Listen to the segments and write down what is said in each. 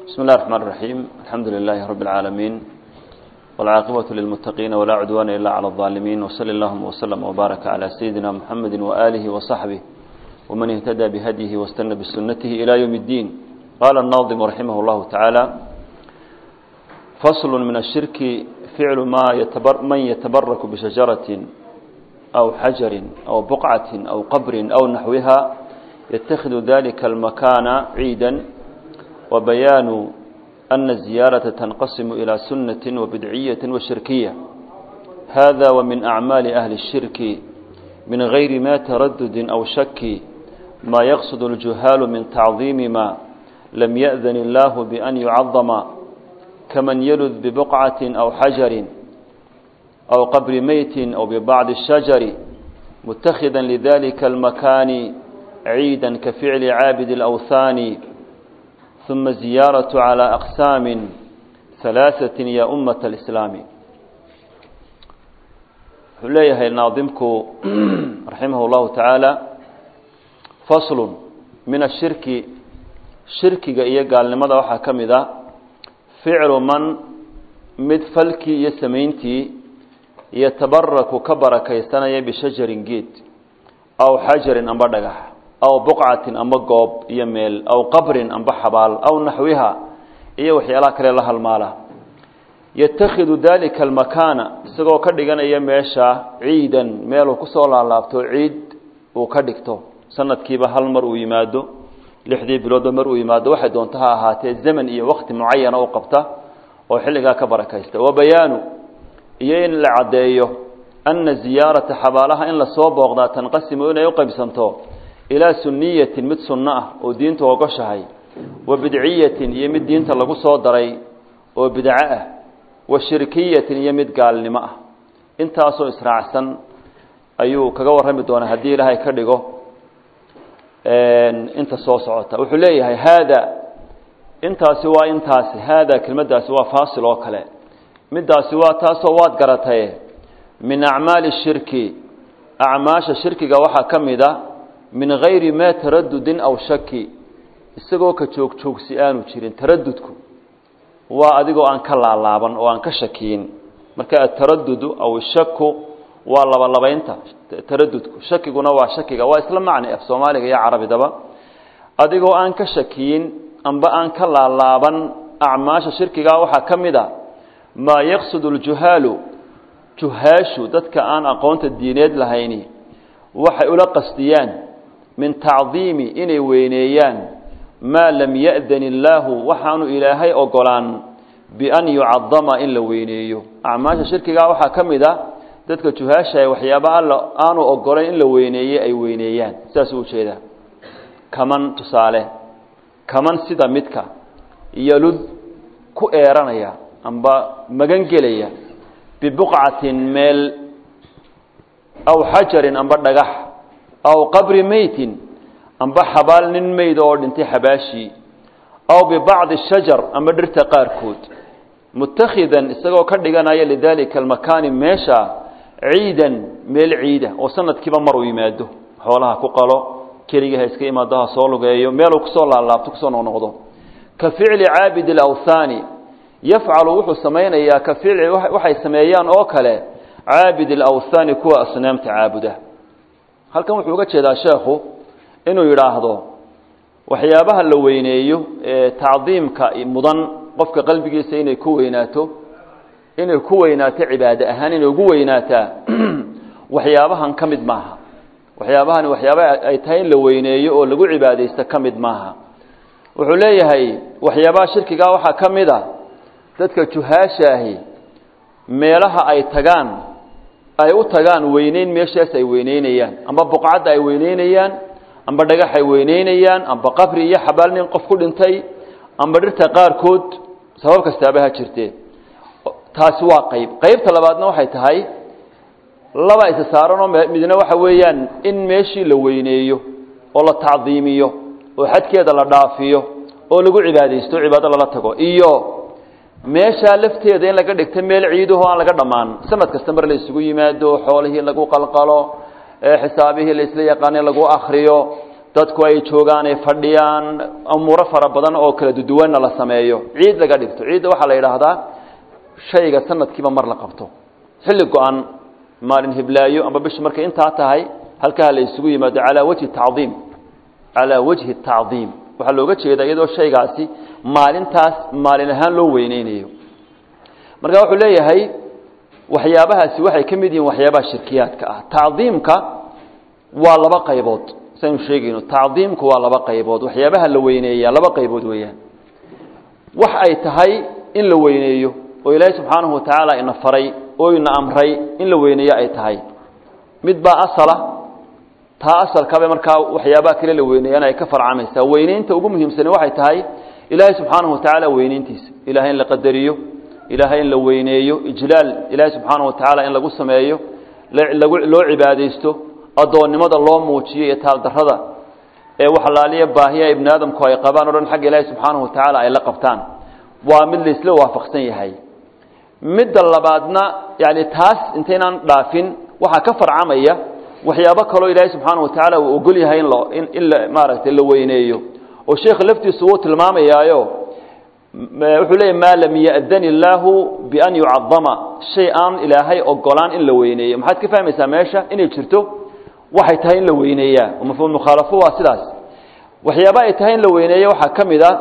بسم الله الرحمن الرحيم الحمد لله رب العالمين والعاقبة للمتقين ولا عدوان إلا على الظالمين وصلى اللهم وسلم وبارك على سيدنا محمد وآله وصحبه ومن اهتدى بهديه واستنى بسنته إلى يوم الدين قال الناظم رحمه الله تعالى فصل من الشرك فعل ما يتبر من يتبرك بشجرة أو حجر أو بقعة أو قبر أو نحوها يتخذ ذلك المكان عيدا وبيان أن الزيارة تنقسم إلى سنة وبدعية وشركية هذا ومن أعمال أهل الشرك من غير ما تردد أو شك ما يقصد الجهال من تعظيم ما لم يأذن الله بأن يعظم كمن يلذ ببقعة أو حجر أو قبر ميت أو ببعض الشجر متخذا لذلك المكان عيدا كفعل عابد الأوثان ثم الزيارة على أقسام ثلاثة يا أمة الإسلام حليها الناظمك رحمه الله تعالى فصل من الشرك شرك إيا قال لماذا وحا كمذا فعل من mid falkii iyo samayntii yatabaraku ka barakaysanaya bishajarin geed aw xajarin amba dhagax aw buqcatin amba goob iyo meel aw qabrin amba xabaal aw naxwiha iyo waxyaalaha kale la halmaala yatakhidu dalika almakaana isagoo ka dhiganaya meesha ciidan meeluu kusoo laalaabto ciid uu ka dhigto sanadkiiba hal mar uu yimaado lixdii biloodba mar uu yimaado waxay doonto ha ahaatee zaman iyo wakti mucayana u qabta oo xilligaa ka barakaysta wa bayaanu iyo in la caddeeyo ana ziyaarata xabaalaha in lasoo booqdaa tanqasimu inay u qaybsanto ilaa suniyatin mid sunno ah oo diinta ogoshahay wa bidciyatin iyo mid diinta lagu soo daray oo bidco ah wa shirkiyatin iyo mid gaalnimo ah intaasoo israacsan ayuu kaga warrami doonaa haddii ilaahay ka dhigo inta soo socota wuxuu leeyahay haada intaasi waa intaasi haada kelmaddaasi waa faasil oo kale middaasi waa taasoo waad garataye min acmaali shirki acmaasha shirkiga waxaa ka mid a min gayri maa taradudin aw shaki isagoo ka joogjoogsi aanu jirin taradudku waa adigoo aan ka laalaaban oo aan ka shakiyin marka ataradudu aw shaku waa labalabaynta taradudku shakiguna waa shakiga waa isla macni af soomaaliga iyo carabidaba adigoo aan ka shakiyin amba aan ka laalaaban acmaasha shirkigaa waxaa ka mid a maa yaqsudu ljuhaalu juhaashu dadka aan aqoonta diineed lahayni waxay ula qasdiyaan min tacdiimi inay weyneeyaan maa lam ya'dan illaahu waxaanu ilaahay ogolaan bian yucadama in la weyneeyo acmaasha shirkigaa waxaa ka mid a dadka juhaasha waxyaaba alla aanu ogolayn in la weyneeye ay weyneeyaan saasuu ujeedaa kaman tusaale kaman sida midka yalud ku eeranaya amba magan gelaya bibuqcatin meel aw xajarin amba dhagax aw qabri meytin amba xabaal nin meyd oo dhintay xabaashii aw bibacdi shajar amba dhirta qaarkood mutakhidan isagoo ka dhiganaya lidalika almakaani meesha ciidan meel ciida oo sanadkiiba mar uu yimaado xoolaha ku qalo keligii ha iska imaado ha soo lugeeyo meeluu kusoo laalaabto kusoo noqnoqdo ka ficli caabidi alawthaani yafcalu wuxuu samaynayaa ka ficli waxay sameeyaan oo kale caabid alawthaani kuwa asnaamta caabuda halkan wuxuu uga jeedaa sheekhu inuu yidhaahdo waxyaabaha la weyneeyo ee tacdiimka mudan qofka qalbigiisa inay ku weynaato inay ku weynaato cibaade ahaan inay ugu weynaataa waxyaabahan ka mid maaha waxyaabahani waxyaaba ay tahay in la weyneeyo oo lagu cibaadaysto ka mid maaha wuxuu leeyahay waxyaabaha shirkigaa waxaa ka mid a dadka juhaashaahi meelaha ay tagaan ay u tagaan weyneyn meeshaas ay weyneynayaan amba buqcadda ay weyneynayaan amba dhagax ay weyneynayaan amba qabri iyo xabaal nin qof ku dhintay amba dhirta qaarkood sabab kastaaba ha jirtee taasi waa qayb qaybta labaadna waxay tahay laba isa saaranoo midna waxa weeyaan in meeshii la weyneeyo oo la tacdiimiyo oo xadkeeda la dhaafiyo oo lagu cibaadaysto cibaado lala tago iyo meeshaa lafteeda in laga dhigto meel ciidaho aan laga dhammaan sanad kasta mar la isugu yimaado xoolihii lagu qalqalo xisaabihii la isla yaqaanay lagu akriyo dadku ay joogaan ay fadhiyaan umuuro fara badan oo kala duduwanna la sameeyo ciid laga dhigto ciidda waxaa la yidhaahdaa shayga sanadkiiba mar la qabto xilli go-an maalin hiblaayo amba bishu markay intaa tahay halkaa la isugu yimaado calaa wajhi tacdiim calaa wajhi tacdiim waxaa looga jeedaa iyadoo shaygaasi maalintaas maalin ahaan loo weyneynayo marka wuxuu leeyahay waxyaabahaasi waxay ka mid yihiin waxyaabaha shirkiyaadka ah tacdiimka waa laba qaybood saynu sheegayno tacdiimku waa laba qaybood waxyaabaha la weyneeya laba qaybood weeyaan wax ay tahay in la weyneeyo oo ilaahay subxaanahu watacaala ina faray oo ina amray in la weyneeyo ay tahay mid baa asala taa asalkaaba markaa waxyaabaha kale la weyneeyana ay ka farcamaysaa weyneynta ugu muhiimsani waxay tahay ilaahay subxaanahu watacaala weyneyntiisa ilaahay in la qadariyo ilaahay in la weyneeyo ijlaal ilaahay subxaanahu watacaala in lagu sameeyo lagu loo cibaadaysto addoonnimada loo muujiyo iyo taaldarrada ee waxalaaliya baahiya ibni aadamku ay qabaan o dhan xagga ilaahay subxaanahu watacaala ay la qabtaan waa mid laisla waafaqsan yahay midda labaadna yani taas intaynaan dhaafin waxaa ka farcamaya waxyaabo kaloo ilaahay subxaana watacaala uu ogol yahay in lo in in la maaragtay la weyneeyo oo sheekha laftiisu wuu tilmaamayaayo wuxuu leeyahy maa lam ya'dan illaahu bian yucadama shay aan ilaahay ogolaan in la weyneeyo maxaad ka fahmaysaa meesha inay jirto waxay tahay in la weyneeyaa oo mafhuum mukhaalafo waa sidaas waxyaaba ay tahay in la weyneeya waxaa ka mid a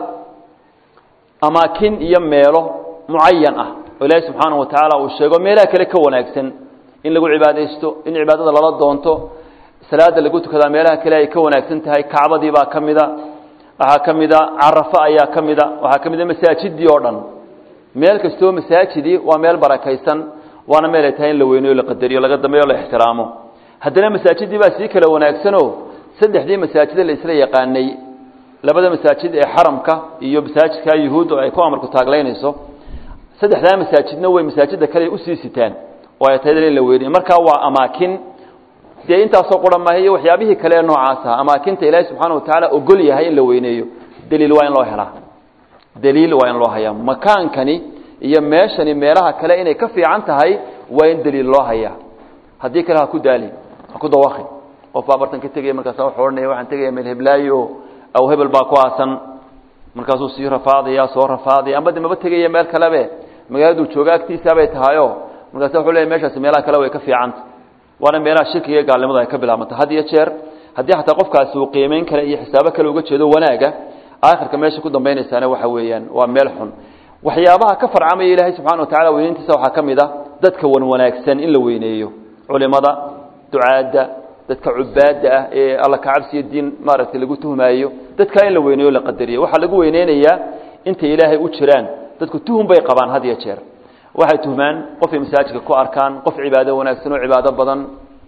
amaakin iyo meelo mucayan ah oo ilaahay subxaanahu watacaala uu sheego meelaha kale ka wanaagsan in lagu cibaadaysto in cibaadada lala doonto salaada lagu tukadaa meelaha kale ay ka wanaagsan tahay kacbadii baa ka mida waxaa ka mida carafo ayaa ka mida waxaa ka mida masaajidii oo dhan meel kastoo masaajidii waa meel barakaysan waana meel ay tahay in la weyneyo la qadariyo laga dambeeyo la ixtiraamo haddana masaajidii baa sii kala wanaagsanoo saddexdii masaajida la isla yaqaanay labada masaajid ee xaramka iyo masaajidka yuhuud oo ay ku amarku taaglaynayso saddexdaa masaajidna way masaajida kale usii sitaan oo ay tahay in la weyniyo markaa waa amaakin dee intaasoo qura maaha iyo waxyaabihii kale ee noocaas ah amaakinta ilaahay subxaana watacaala ogol yahay in la weyneeyo daliil waa in loo helaa daliil waa in loo hayaa makaankani iyo meeshani meelaha kale inay ka fiican tahay waa in daliil loo hayaa haddii kale ha ku daali ha ku dawaqin qof baa bartan ka tegaya markaasa wuxuu odhanaya waxaan tegaya meel heblaayo aw hebel baa ku aasan markaasuu sii rafaadaya soo rafaadaya amba de maba tegaya meel kalebe magaaladuu jooga agtiisaabay tahayo markaasa wuxuu leeyahy meeshaasi meelaha kale way ka fiicanta waana meelaha shirkiga gaalnimada ay ka bilaabanta had iyo jeer haddii xataa qofkaasi uu qiimeyn kale iyo xisaabo kale uga jeedo wanaaga aakhirka meesha ku dambaynaysaana waxa weeyaan waa meel xun waxyaabaha ka farcamaya ilaahay subxana watacala weyneyntiisa waxaa ka mid a dadka wan wanaagsan in la weyneeyo culimada ducaadda dadka cubaadda ah ee alla kacabsiyo diin maaragtay lagu tuhmaayo dadkaa in la weyneeyo la qadariyo waxaa lagu weyneynayaa intay ilaahay u jiraan dadku tuhum bay qabaan had iyo jeer waxay tuhmaan qofay masaajidka ku arkaan qof cibaado wanaagsan oo cibaado badan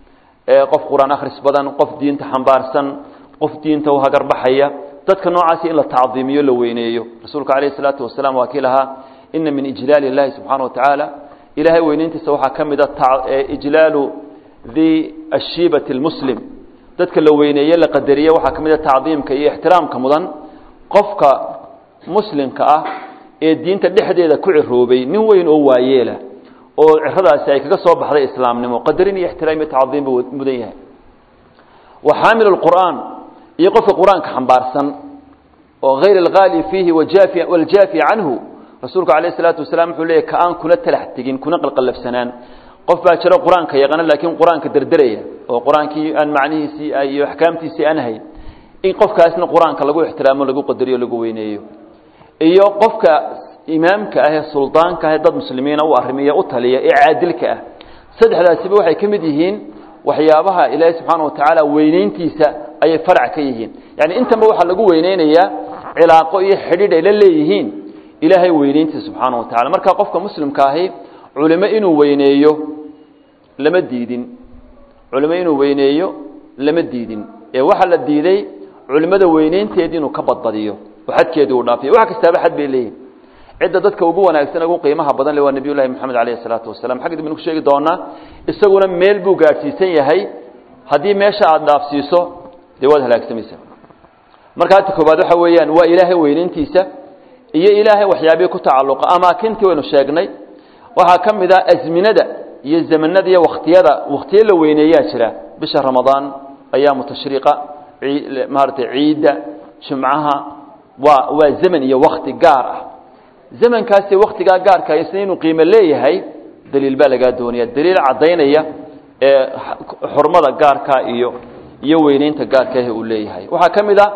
qof qur-aan akhris badan qof diinta xambaarsan qof diinta u hagarbaxaya dadka noocaasi in la tacdiimiyo la weyneeyo rasuulka calayhi salaatu wasalaam waa kii lahaa ina min ijlaali illahi subxaana watacaala ilaahay weyneyntiisa waxaa ka mid a ijlaalu di ashiibati lmuslim dadka la weyneeye la qadariye waxaa ka mid a tacdiimka iyo ixtiraamka mudan qofka muslimka ah ee diinta dhexdeeda ku ciroobay nin weyn oo waayeela oo ciradaasi ay kaga soo baxday islaamnimo qadarin iyo ixtiraam iyo tacdiim buu mudan yahay wa xaamil qur'aan iyo qofka qur-aanka xambaarsan oo hayr alghaali fiihi wajaafi waljaafi canhu rasuulku calayh isalaatu wasalaam wuxuu leeyahy ka aan kuna talax tegin kuna qalqallafsanaan qof baa jiro qur-aanka yaqaana laakiin qur-aanka derderaya oo qur-aankii aan macnihiisii iyo axkaamtiisii aan hayn in qofkaasna qur-aanka lagu ixtiraamo lagu qadariyo lagu weyneeyo iyo qofka imaamka ah ee suldaanka ah ee dad muslimiina u arrimiya u taliya ee caadilka ah saddexdaasiba waxay ka mid yihiin waxyaabaha ilaahay subxaana watacaala weyneyntiisa ayay farac ka yihiin yani intanba waxaa lagu weyneynayaa cilaaqo iyo xidhiidh ay la leeyihiin ilaahay weyneyntiisa subxaana wa tacala marka qofka muslimka ahi culimo inuu weyneeyo lama diidin culimo inuu weyneeyo lama diidin ee waxaa la diiday culimada weyneynteedii inuu ka badbadiyo oo xadkeedii uu dhaafiyo wax kastaaba xad bay leeyihin cidda dadka ugu wanaagsan ugu qiimaha badan le waa nebiy llahi moxamed alayh isalaatu wasalam xagga dib inu ku sheegi doonaa isaguna meel buu gaadhsiisan yahay haddii meesha aada dhaafsiiso dee waad halaagsamaysa marka hadta koobaad waxa weeyaan waa ilaahay weyneyntiisa iyo ilaahay waxyaabihii ku tacalluqa amaakintii waynu sheegnay waxaa ka mid ah asminada iyo zamanada iyo wakhtiyada wakhtiyo la weyneeyaa jira bisha ramadaan ayaamu tashriiqa maaratay ciidda jumcaha waa waa zaman iyo wakti gaar ah zamankaasi waktigaa gaarka isna inuu qiimo leeyahay daliil baa lagaa doonaya daliil caddaynaya ee xurmada gaarka iyo iyo weyneynta gaarkaah uu leeyahay waxaa ka mid a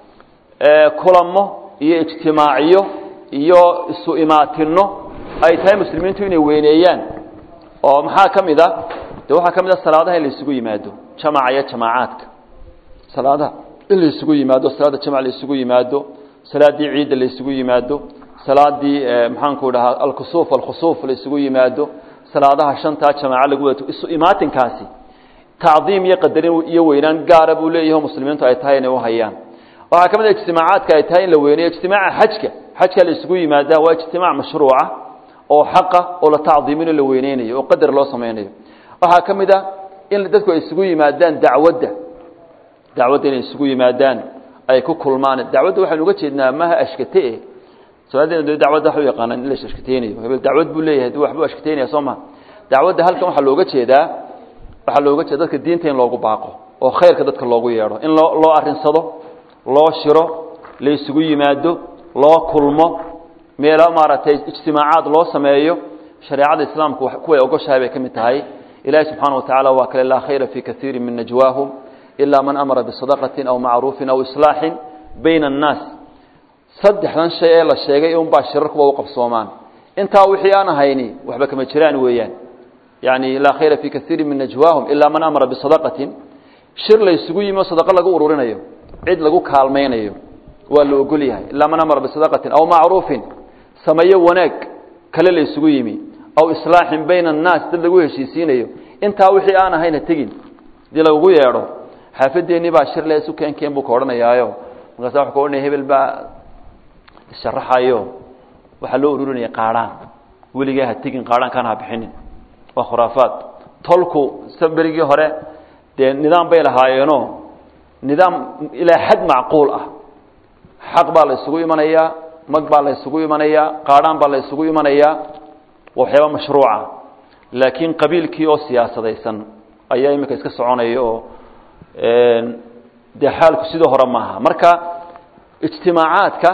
kulamo iyo ijtimaaciyo iyo isu imaatino ay tahay muslimiintu inay weyneeyaan oo maxaa ka mid a de waxaa ka mid a salaadaha in la isugu yimaado jamaca iyo jamaacaadka salaadaha in la isugu yimaado salaada jamac la isugu yimaado salaadii ciidda la isugu yimaado salaadii maxaanku dhahaa alkusuuf alkhusuuf la isugu yimaado salaadaha shantaa jamaaca lagu wadato isu imaatinkaasi tacdiim iyo qadarin iyo weynaan gaara buu leeyahay muslimiintu ay tahay inay u hayaan waxaa ka mid a ijtimaacaadka ay tahay in la weyneeyo ijtimaaca xajka xajka la isugu yimaadaa waa ijtimaac mashruuca oo xaqa oo la tacdiimino la weyneynayo oo qadar loo samaynayo waxaa ka mid a in dadku ay isugu yimaadaan dacwadda dacwadda inay isugu yimaadaan ay ku kulmaan dacwadda waxaynu uga jeednaa maha ashkate soomaalida dacwadda waxa u yaqaanaan in la ashkateynayo hebel dacwad buu leeyahay dii waxbuu ashkateynaya soo ma dacwadda halkan waxaa looga jeedaa waxaa looga jeeda dadka diinta in loogu baaqo oo khayrka dadka loogu yeedho in loo loo arinsado loo shiro la isugu yimaado loo kulmo meelo maaragtay ijtimaacaad loo sameeyo shareecada islaamku kuway ogoshahay bay ka mid tahay ilaahi subxaana watacaala waa kale laa khayra fii kaiiri min najwaahum ilaa man amara bisadaqatin aw macruufin aw islaaxin bayna annaas saddexdan shay ee la sheegay unbaa shirarkuba u qabsoomaan intaa wixii aan ahayni waxba kama jiraan weeyaan yani laa khayra fii kaiiri min najwaahum ilaa man amara bisadaqatin shir la isugu yimi oo sadaqo lagu ururinayo cid lagu kaalmaynayo waa la ogol yahay ilaa man amara bisadaqatin aw macruufin sameeyo wanaag kale la isugu yimi aw islaaxin bayna annaas dad lagu heshiisiinayo intaa wixii aan ahayna tegin hadii lagugu yeedho xaafadeennii baa shir le isu keenkeen buu ka odhanayaayo markaasa wa ka odhanaya hebel baa isharaxayo waxaa loo ururinaya qaadhaan weligaa ha tegin qaadhaankaan ha bixinin waa khuraafaad tolku berigii hore dee nidaam bay lahaayeenoo nidaam ilaa xad macquul ah xaq baa la isugu imanayaa mag baa la isugu imanayaa qaadhaan baa la isugu imanayaa waa waxyaaba mashruuca laakiin qabiilkii oo siyaasadaysan ayaa iminka iska soconaya oo dee xaalku sidoo hore maaha marka ijtimaacaadka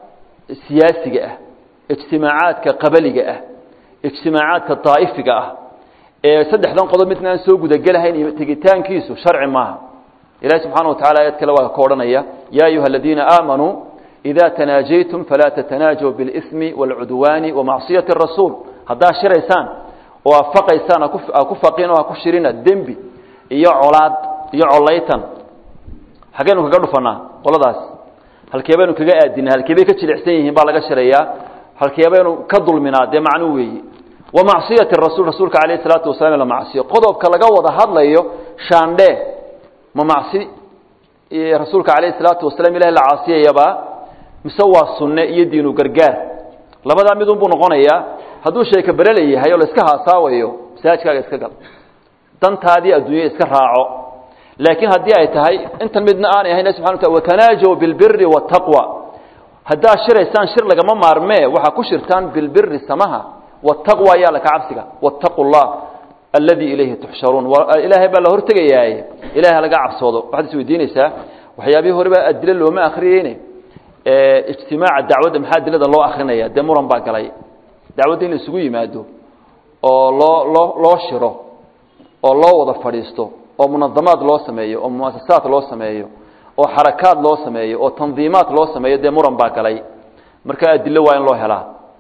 siyaasiga ah ijtimaacaadka qabaliga ah ijtimaacaadka daa'ifiga ah ee saddexdan qodob midna aan soo gudagelahayn iyo tegitaankiisu sharci maaha ilahi subxana wa tacala ayad kale waa ka odhanaya ya ayuha aladiina aamanuu ida tanaajaytum falaa tatanaajaw biاlإsmi wاlcudwaani wamacsiyati الrasuul haddaa shiraysaan oo aad faqaysaan ha ku faqin oo ha ku shirina dembi iyo colaad iyo colaytan xaggeynu kaga dhufanaa qoladaas halkee baynu kaga aadinaa halkee bay ka jilicsan yihiin baa laga shirayaa halkee baynu ka dulminaa dee macnu weeyi wamacsiyati rasuul rasuulka alayh الsalaatu wasalaam la macsiyo qodobka laga wada hadlayo shaandhe ma macsi rasuulka alayh الsalaatu wasalaam ilahi la caasiyayabaa mise waa sunne iyo diinu gargaar labadaa midun buu noqonayaa hadduu sheeka berele yahay oo la iska haasaawayo masaajkaaga iska gal dantaadii adduunya iska raaco laakiin haddii ay tahay intan midna aanay ahayn subxana wataala watanaajaw bilbiri waataqwa haddaad shiraysaan shir lagama maarmee waxaa ku shirtaan bilbiri samaha waataqwa ayaa laka cabsiga waataqu llah alladii ilayhi tuxsharuun ilaahay baa la hortegayaaye ilahay laga cabsoodo waxaad is weydiinaysaa waxyaabihii horeba adilo looma akriyeyne ijtimaaca dacwadda maxaa adilada loo akrinaya dee muran baa galay dacwadda in la isugu yimaado oo loo loo loo shiro oo loo wada fadhiisto oo munadamaad loo sameeyo oo muasasaad loo sameeyo oo xarakaad loo sameeyo oo tandiimaad loo sameeyo dee muran baa galay marka adilo waa in loo helaa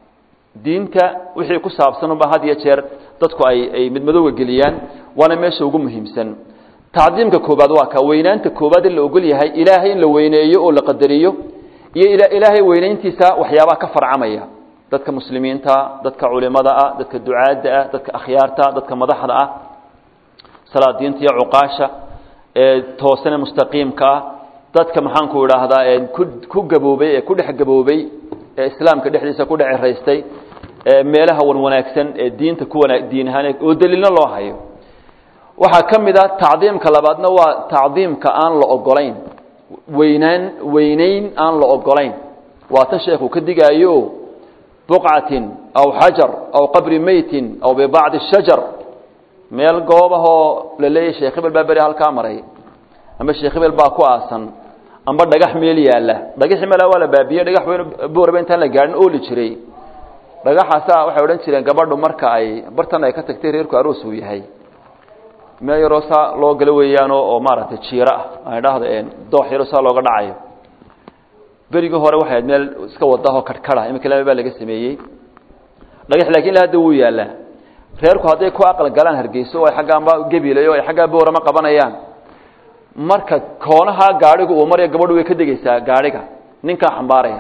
diinta wixii ku saabsan unba had iyo jeer dadku ay ay midmadowga geliyaan waana meesha ugu muhiimsan tacdiimka koobaad waa ka weynaanta koobaad in la ogol yahay ilaahay in la weyneeyo oo la qadariyo iyo ilaahay weynayntiisa waxyaabaha ka farcamaya dadka muslimiinta dadka culimada ah dadka ducaadda ah dadka akhyaarta dadka madaxda ah salaadiinta iyo cuqaasha ee toosane mustaqiimka ah dadka maxaanku idhaahdaa ee ku ku gaboobay ee ku dhex gaboobay ee islaamka dhexdiisa ku dhex ciraystay ee meelaha wan wanaagsan ee diinta ku wana diin ahaan oo daliilna loo hayo waxaa ka mid ah tacdiimka labaadna waa tacdiimka aan la ogolayn weynaan weynayn aan la ogolayn waa tan sheekhu ka digaayo buqcatin aw xajar aw qabri meytin aw bibacdi shajar meel goobahoo la leeyahy sheekh hebel baa beri halkaa maray amba sheekh hebel baa ku aasan amba dhagax meel yaalla dhagaxii meel waa la baabiye dhagax weyn booraba intaan la gaadhin ooli jiray dhagaxaasaa waxay odhan jireen gabadhu marka ay bartan ay ka tagtay reerku aroos uu yahay meel yaroo saa loo galo weeyaanoo oo maaragtay jiiro ah aan idhaahdo doox yaroo saa looga dhacayo berigii hore waxay ahayd meel iska wadahoo kadhkada imika lama baa laga sameeyey dhagax laakiin ila hadda wuu yaallaa reerku hadday ku aqal galaan hargeyso oo ay xaggaanba gebilayo ay xaggaa boorama qabanayaan marka koonaha gaadhigu uu maraya gabadhu way ka degeysaa gaadhiga ninkaa xambaaraya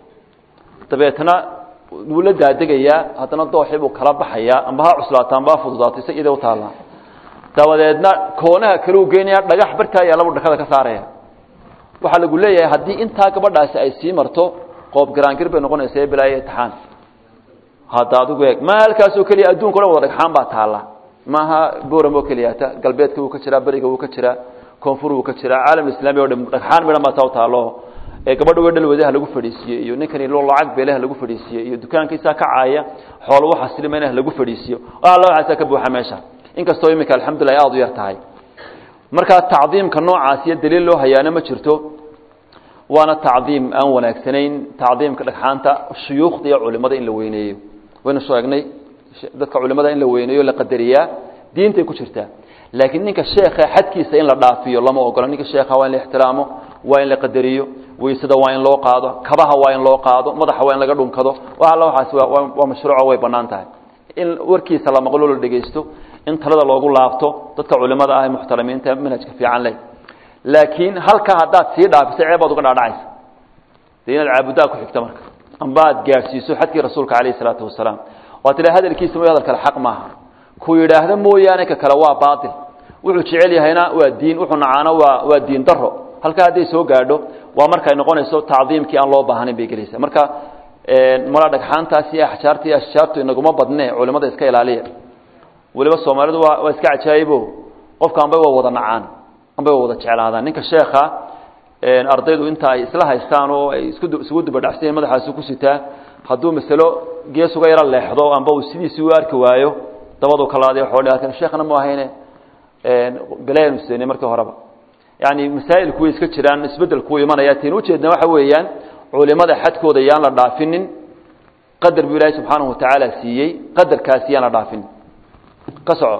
dabeetna wuu la daadegayaa haddana dooxii buu kala baxayaa amba ha cuslaato amba ha fududaato isa ida utaallaa dabadeedna koonaha kale u geynaya dhagax barkaa yaalla buu dhakada ka saaraya waxaa lagu leeyahay haddii intaa gabadhaasi ay sii marto qoob garaangir bay noqonaysa bilaayo itixaan hadda adigu eeg ma halkaasoo keliya adduunka o dhan wada dhagxaan baa taalla maaha boram oo keliyata galbeedka wuu ka jiraa beriga wuu ka jiraa koonfur wuu ka jiraa caalam islaami o dhan dhagxaan midhan baa taa u taallo ee gabadha we dhalwadaha lagu fadhiisiiye iyo ninkani loo lacag beelaha lagu fadhiisiiye iyo dukaankiisaa ka caaya xoolo waxa silimaynaha lagu fadhiisiiyo alla waxaasaa ka buuxa meesha inkastoo iminka alxamdulilah aada u yar tahay markaa tacdiimka noocaas iyo daliil loo hayaana ma jirto waana tacdiim aan wanaagsanayn tacdiimka dhagxaanta shuyuukhda iyo culimada in la weyneeyo waynu sheegnay dadka culimada in la weyneeyo la qadariyaa diintay ku jirtaa laakiin ninka sheekha xadkiisa in la dhaafiyo lama ogola ninka sheekha waa in la ixtiraamo waa in la qadariyo weysada waa in loo qaado kabaha waa in loo qaado madaxa waa in laga dhunkado wa alla waxaas waa mashruuco way bannaan tahay in warkiisa la maqlo la dhegaysto in talada loogu laabto dadka culimada ah ee muxtaramiinta manhajka fiican leh laakiin halkaa haddaad sii dhaafiso ceebaad uga dhaadhacaysa dee inaad caabuddaa ku xigto marka amba aad gaadhsiiso xadkii rasuulka calayh isalaatu wasalaam waa tila hadalkiisa mooy hadal kale xaq maaha ku yidhaahdo mooyaane ka kale waa baatil wuxuu jecel yahayna waa diin wuxuu nacaano waa waa diin daro halkaa hadday soo gaadho waa markay noqonayso tacdiimkii aan loo baahnayn bay gelaysa marka mala dhagxaantaas iyo axjaarta iyo ashjaartu inaguma badne culimada iska ilaaliya weliba soomaalidu waa waa iska cajaayibo qofka ambay waa wada nacaan ambay waa wada jeclaadaan ninka sheekha ardaydu inta ay isla haystaan oo ay isku isugu dubadhacsayen madaxaasu ku sitaa hadduu masalo gees uga yaro leexdo amba uu sidiisii u arki waayo dabadu kalaadiy oo sheekhna mu ahayne belayan useenay markii horeba yani masaa'ilku way iska jiraan isbeddelku wuu imanaya tiin ujeedna waxa weeyaan culimada xadkooda yaan la dhaafinin qadar buu ilaahay subxaanahu watacaala siiyey qadarkaasi yaan la dhaafinin ka soco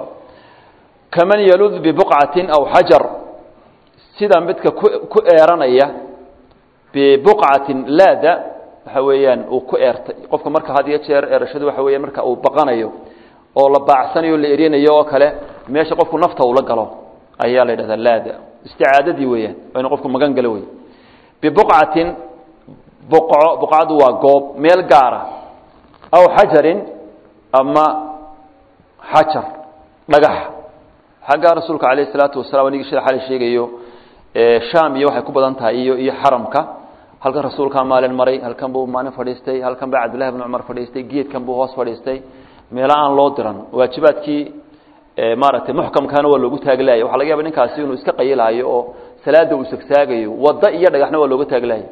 kaman yalud bibuqcatin aw xajar sida midka ku ku eeranaya bibuqcatin laada waxa weeyaan uu ku eertay qofka marka had iyo jeer eerashadu waxa weeyaan marka uu baqanayo oo la baacsanayo la erinayo oo kale meesha qofku nafta uu la galo ayaa la yidhahdaa laada isticaadadii weeyaan waa inu qofku magan galo wey bibuqcatin buqco buqcadu waa goob meel gaara aw xajarin ama xajar dhagax xaggaa rasuulka calayh isalaatu wasalam anigii shida xali sheegayo sham iyo waxay ku badan tahay iyo iyo xaramka halkan rasuulkaa maalin maray halkan buu maalin fadhiistay halkan baa cabdillahi bn cumar fadhiistay geedkan buu hoos fadhiistay meelo aan loo diran waajibaadkii maaragtay muxkamkaana waa loogu taaglaaya waxa laga yaba ninkaasi inuu iska qayilaayo oo salaada uu sagsaagayo waddo iyo dhagaxna waa looga taaglaaya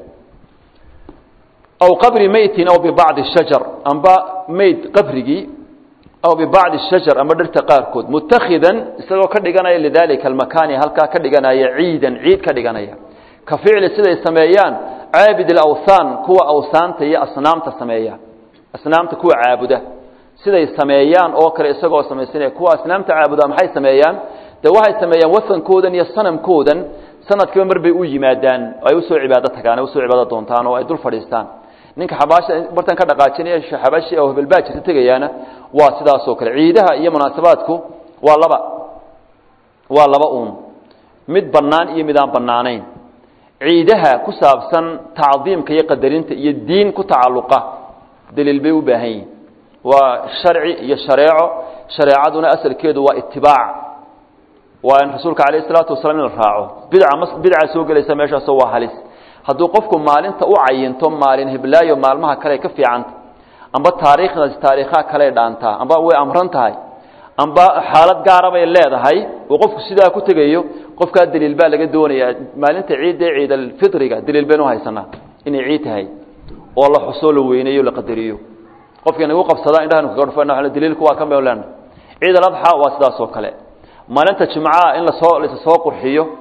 aw qabri meytin aw bibacdi shajar amba meyd qabrigii aw bibacdi shajar amba dhirta qaarkood mutakhidan isagoo ka dhiganaya lidalika almakani halkaa ka dhiganaya ciidan ciid ka dhiganaya ka ficli siday sameeyaan caabid alawthaan kuwa awsaanta iyo asnaamta sameeya asnaamta kuwa caabuda siday sameeyaan oo kale isagoo samaysanaya kuwa asnaamta caabuda maxay sameeyaan de waxay sameeyaan wasankoodan iyo sanamkoodan sanadkiiba mar bay u yimaadaan ay usoo cibaado tagaan ay usoo cibaado doontaan oo ay dul fadhiistaan ninka xabaasha bartan ka dhaqaajinaya xabaashi oo hebelbaa jirta tegayaana waa sidaasoo kale ciidaha iyo munaasabaadku waa laba waa laba uun mid bannaan iyo mid aan bannaanayn ciidaha ku saabsan tacdiimka iyo qadarinta iyo diin ku tacalluqa daliil bay u baahan yihin waa sharci iyo shareeco shareecaduna asalkeedu waa itibaac waa in rasuulka calayh isalaatu wasalaam in la raaco bidca ma bidca soo gelaysa meeshaasoo waa halis hadduu qofku maalinta u cayinto maalin hiblaayo maalmaha kale ka fiicanta amba taariikhdaas taariikhaha kale dhaantaa amba way amran tahay amba xaalad gaara bay leedahay uu qofku sidaa ku tegayo qofkaa daliil baa laga doonayaa maalinta ciidda ee ciid alfitriga daliil baynu haysanaa inay ciid tahay oo la xusoo la weyneeyo la qadariyo qofka inagu qabsadaa indhahanu kaga dhufana daliilku waa kan baynu leenahay ciid aladxa waa sidaas oo kale maalinta jimcaha in lasoo lasa soo qurxiyo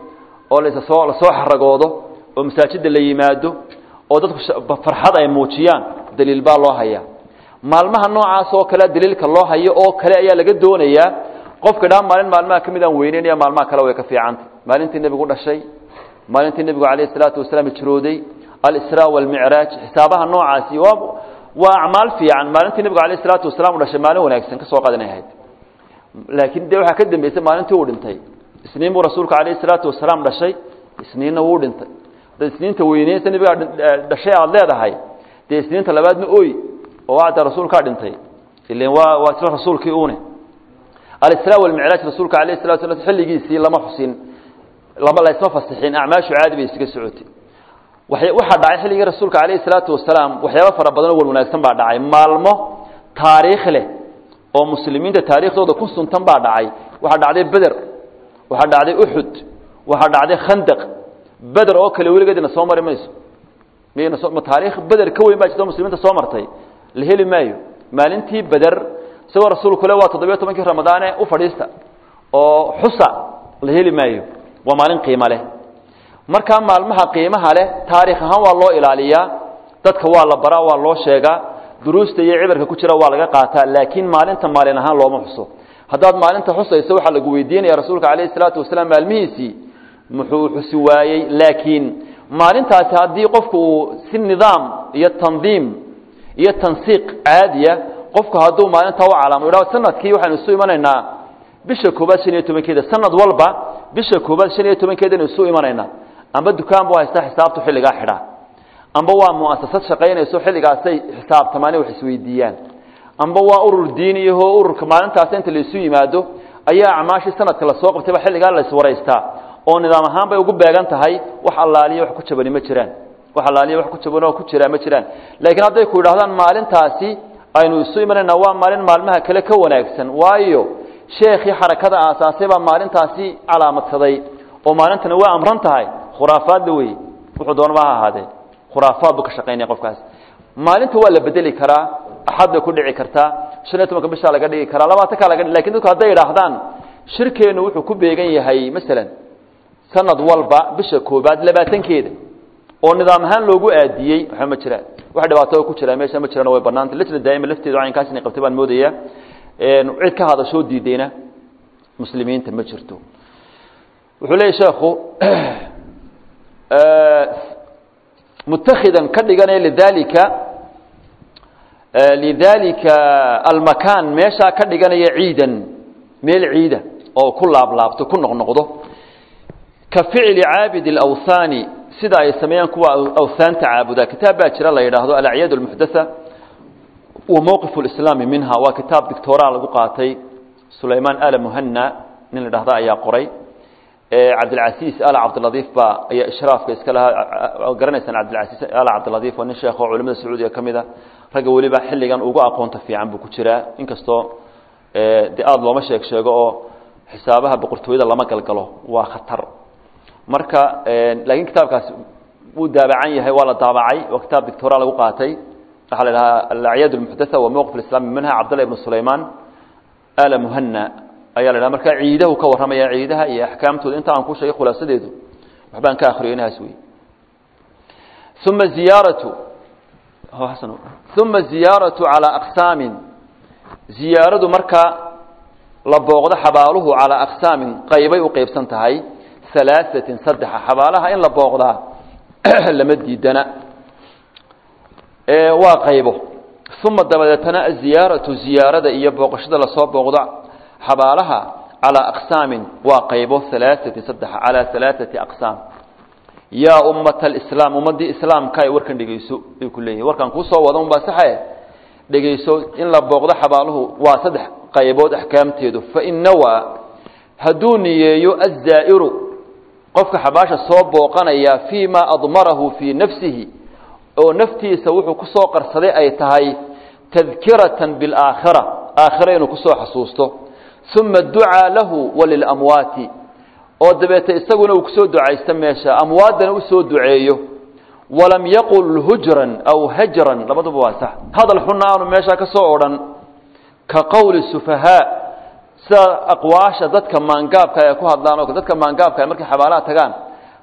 oo lasoo lasoo xaragoodo oo masaajidda la yimaado oo dadku farxad ay muujiyaan daliil baa loo hayaa maalmaha noocaas oo kale daliilka loo hayo oo kale ayaa laga doonayaa qofka dhaa maalin maalmaha ka mid aan weyneynaya maalmaha kale way ka fiicanta maalintii nebigu dhashay maalintii nebigu calayhi salaatu wasalaam hijrooday alisraa walmicraaj xisaabaha noocaasi waa waa acmaal fiican maalintii nebigu calayhi salaatu wasalaam u dhashay maalin wanaagsan ka soo qadanay ahayd laakiin dee waxaa ka dambeysay maalintii uu dhintay isniin buu rasuulku calayhi salaatu wasalaam dhashay isniinna wuu dhintay haddaad isniinta weyneysa nebigaa dhashay aada leedahay dee isniinta labaadna oy oo ada rasuulkaa dhintay ilan waa waa isla rasuulkii une alisraa walmicraaj rasuulka alayh salatu sla xilligiisii lama xusin lama laysma fasixin acmaashu caadi bay isaga socotay waxaa dhacay xilligii rasuulka alayhi salaatu wasalaam waxyaaba fara badan oo wan wanaagsan baa dhacay maalmo taariikh leh oo muslimiinta taariikhdooda ku suntan baa dhacay waxaa dhacday beder waxaa dhacday uxud waxaa dhacday khandaq beder oo kale weligeedina soo mari mayso ma taariikh beder ka weyn baa jirta muslimiinta soo martay la heli maayo maalintii beder isagoo rasuulku le waa toddobiyo tobankii ramadaane u fadhiista oo xusa la heli maayo waa maalin qiimo leh markaa maalmaha qiimaha leh taariikh ahaan waa loo ilaaliyaa dadka waa la baraa waa loo sheegaa duruusta iyo cibarka ku jira waa laga qaataa laakiin maalinta maalin ahaan looma xuso haddaad maalinta xusayso waxaa lagu weydiinaya rasuulka calayhi salaatu wasalaam maalmihiisii muxuu xusi waayey laakiin maalintaasi haddii qofku uu si nidaam iyo tandiim iyo tansiiq caadiya qofku hadduu maalintaa u calaamo yidhahdo sanadkii waxaynu isu imanaynaa bisha koobaad shan iyo tobankeeda sanad walba bisha koobaad shan iyo tobankeedaynu isu imanaynaa amba dukaan buu haystaa xisaabtu xilligaa xidhaa amba waa mu'asasad shaqaynayso xilligaasay xisaabtamaani wax isweydiiyaan amba waa urur diiniyaho ururka maalintaas inta laisu yimaado ayaa acmaashii sanadka lasoo qabtayba xilligaa la iswaraystaa oo nidaam ahaan bay ugu beegan tahay wax allaaliya wax ku jabani ma jiraan wax allaaliya wax ku jaban oo ku jiraa ma jiraan laakiin hadday ku yidhahdaan maalintaasi aynu isu imanayna waa maalin maalmaha kale ka wanaagsan waayo sheekhii xarakada aasaasay baa maalintaasi calaamadsaday oo maalintani waa amran tahay khuraafaadla wey wuxuu doonaba ha ahaadee khuraafaad buu ka shaqaynaya qofkaas maalinta waa la bedeli karaa axad bay ku dhici kartaa shan iyo tobanka bishaa laga dhigi karaa labaatankaa laga lakin dadku hadday idhaahdaan shirkeennu wuxuu ku beegan yahay masalan sanad walba bisha koobaad labaatankeeda oo nidaam ahaan loogu aadiyey waxba ma jiraan wax dhibaato ku jira meesha ma jiraan way banaanta lajna daa'ima lafteedu caynkaas inay qabtay baan moodaya cid ka hadashoo diidayna muslimiinta ma jirto wuxuu leeyahy sheekhu mutakhidan ka dhiganaya lidalika lidalika almakaan meeshaa ka dhiganaya ciidan meel ciida oo ku laablaabto ku noqnoqdo ka ficli caabidi اlawhaani sida ay sameeyaan kuwa awhaanta caabuda kitaab baa jira la yidhaahdo alacyaad اlmuxdatha wa mowqif اlislaami minha waa kitaab dictoraa lagu qaatay sulaymaan ala muhana nin la dhahda ayaa qoray cabdilcasiis ala cabdiladiif baa ayaa ishraafka iska lahaa garanaysaan cabdilcasiis ala cabdiladiif waa nin sheekh oo culimada sacuudiga ka mid a ragga weliba xilligan ugu aqoonta fiican buu ku jiraa inkastoo de aada looma sheeg sheego oo xisaabaha boqortooyada lama galgalo waa khatar marka laakiin kitaabkaasi wuu daabacan yahay waa la daabacay waa kitaab dictora lagu qaatay waxaa la dhahaa alacyaad اlmuxdatha wa mowqif islami minha cabdallah ibn sulayman ala muhana ayaa la dhaha marka ciidahu ka warramaya ciidaha iyo axkaamtooda inta aan ku sheegay khulaasadeedu waxbaan ka akriyo inahaas wey uma ziyaaratu uma ziyaaratu calaa aqsaamin ziyaaradu marka la booqdo xabaaluhu calaa aqsaamin qaybay u qeybsan tahay alaaثatin saddexa xabaalaha in la booqdaa lama diidana waa qaybo uma dabadeetana aziyaaratu ziyaarada iyo booqashada lasoo booqdo xabaalaha calaa aqsaamin waa qaybo alaaثatin saddexa calaa alaaثati aqsaam yaa ummata alislaam ummaddii islaamka ay warkan dhegeyso ay ku leeyihin warkan kuusoo wada unbaa saxe dhegeyso in la booqdo xabaaluhu waa saddex qaybood axkaamteedu fain nawaa hadduu niyeeyo azaa'iru qofka xabaasha soo booqanaya fii ma admarahu fii nafsihi oo naftiisa wuxuu kusoo qarsaday ay tahay tadkiratan biاlaakhira aakhira inuu kusoo xasuusto uma ducaa lahu walilamwaati oo dabeete isaguna uu kusoo ducaysto meesha amwaaddana usoo duceeyo walam yaqul hujran aw hajran labaduba waa sax hadal xunna aanu meeshaa ka soo odhan ka qowli sufahaa sida aqwaasha dadka maangaabka ay ku hadlaan oo dadka maangaabka markay xabaalaha tagaan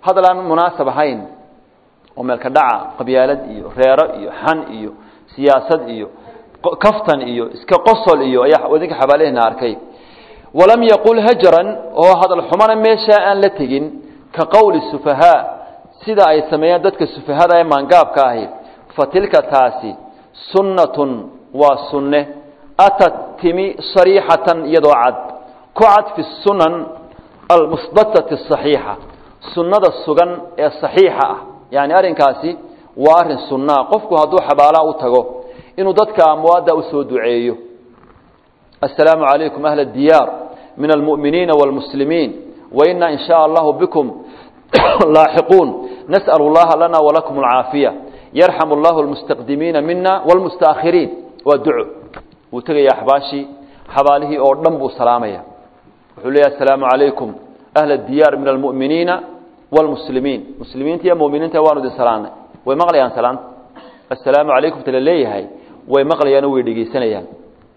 hadal aan munaasab ahayn oo meelka dhaca qabyaalad iyo reero iyo xan iyo siyaasad iyo kaftan iyo iska qosol iyo ayaa idinka xabaalehena arkay walam yaqul hajran oo hadal xumana meeshaa aan la tegin ka qowli sufahaa sida ay sameeyaan dadka sufahada ee maangaabka ahi fa tilka taasi sunnatun waa sunne atat timi sariixatan iyadoo cad ku cad fi sunan almusbatati asaxiixa sunnada sugan ee saxiixa ah yani arrinkaasi waa arrin sunnaa qofku hadduu xabaalaha u tago inuu dadka amwaadda usoo duceeyo assalaamu calaykum ahla diyaar min almu'miniina wاlmuslimiin waina in shaء allahu bikum laaxiquun nas'al اllaha lana walakum alcaafiya yarxam allahu almustaqdimiina mina wاlmustaakhiriin waa duco wuu tegaya axbaashii xabaalihii oo dhan buu salaamaya wuxuu leeyahy assalaamu calaykum ahla diyaar min almu'miniina wاlmuslimiin muslimiinta iyo muminiinta waanu idin salaanay way maqlayaan salaanta assalaamu calaykum ta la leeyahay way maqlayaano way dhegeysanayaan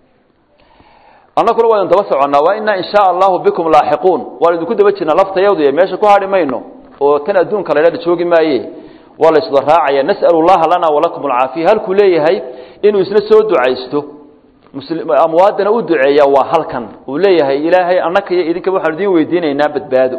annaguna waa idin daba soconnaa waa inaa in shaa allahu bikum laaxiquun waan idinku daba jirnaa laftayadu iyo meesha ku hadhi mayno oo tan adduunka la dhah joogi maaye waa la isda raacaya nas'alu llaha lana walakum alcaafiya halkuu leeyahay inuu isna soo ducaysto amwaadana u duceeya waa halkan uu leeyahay ilaahay annaka iyo idinka waxaanu idiin weydiinaynaa badbaado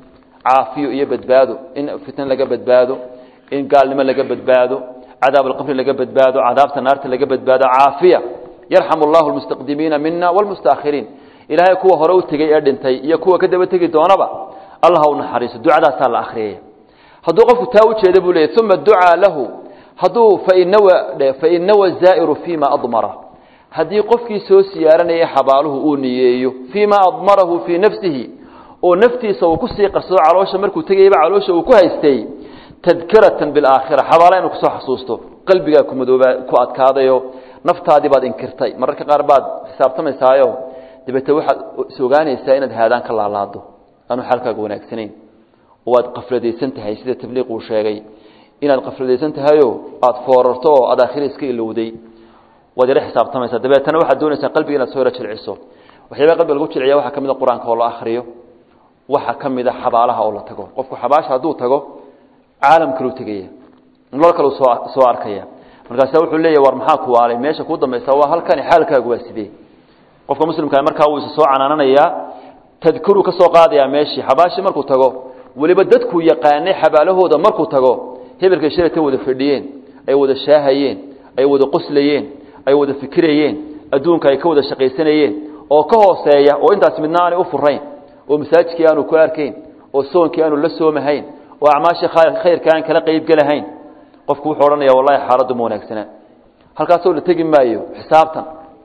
caafiyo iyo badbaado in fitna laga badbaado in gaalnimo laga badbaado cadaab alqabri laga badbaado cadaabta naarta laga badbaado caafiya yarxam allahu almustaqdimiina mina wlmustaakhiriin ilaahay kuwa hore u tegey ee dhintay iyo kuwa ka daba tegi doonaba allah u naxariiso ducadaasaa la akhriyaya hadduu qofku taa ujeeda buu leeyay uma ducaa lahu hadduu fainawa fainawa zaa'iru fima admara haddii qofkii soo siyaaranayay xabaaluhu uu niyeeyo fiima admarahu fii nafsihi oo naftiisa uu kusii qarsado caloosha markuu tegayaba caloosha uu ku haystay tadkiratan bilaakhira xabaala inuu kusoo xasuusto qalbigaa ku madooba ku adkaadayo naftaadii baad inkirtay mararka qaar baad xisaabtamaysaayo dabeete waxaad is ogaanaysaa inaad haadaan ka laalaado aanu xaalkaaga wanaagsanayn oo aad qafladaysan tahay sida tabliiq uu sheegay inaad qafladaysan tahayo aada foorarto oo aad aakhira iska ilowday waad yaro xisaabtamaysaa dabeetana waxaad doonaysaa qalbiga inaad soo yaro jilciso waxyaaba qalbiga lagu jilciya waxaa ka mid a qur-aanka oo la akhriyo waxaa ka mid a xabaalaha oo la tago qofku xabaasha hadduu tago caalam kaluu tegaya nolol kaleu soo soo arkaya markaasa wuxuu leeyahy war maxaa ku waalay meesha kuu dambaysa waa halkani xaalkaagu waa sidee qofka muslimkaa markaa wuu isa soo canaananayaa tadkiruu ka soo qaadayaa meeshii xabaashii markuu tago weliba dadkuu yaqaanay xabaalahooda markuu tago hebelkay shalayta wada fadhiyeen ay wada shaahayeen ay wada qoslayeen ay wada fikirayeen adduunka ay ka wada shaqaysanayeen oo ka hooseeya oo intaas midna aanay u furayn oo masaajidkii aanu ku arkayn oo soonkii aanu la soomahayn oo acmaashii khayrka aan kala qeybgelahayn qofku wuxuu odhanaya wallahi xaaladdu ma wanaagsanaa halkaasoo la tegi maayo xisaabtan